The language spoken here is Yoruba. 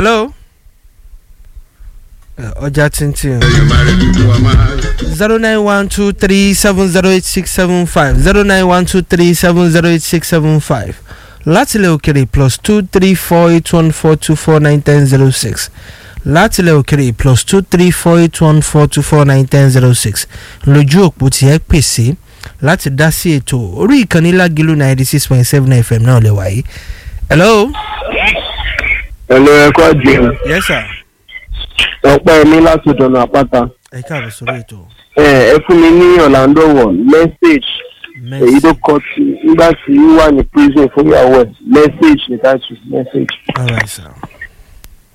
hello. Ẹ, ọjà tíntín zero nine one two three seven zero eight six seven five zero nine one two three seven zero eight six seven five láti ilẹ̀ òkèrè plus two three four eight one four two four nine ten zero six láti ilẹ̀ òkèrè plus two three four eight one four two four nine ten zero six lójú òpó tí ẹ pèsè láti dá sí ètò orí ìkànnì lágìlú ninety six point seven fm náà lè wáyé. hello. ẹ̀lọ́ ẹ̀kọ́ jẹun yes sir. ọ̀pẹ́ mi láti dọ̀nà àpáta ẹ káàbọ̀ sórí ètò. ẹ ẹ fún mi ní orlando one message èyí tó kọ sí nígbà tí ó wà ní prison fún ìyàwó ẹ message ní táìtù message. all right sir.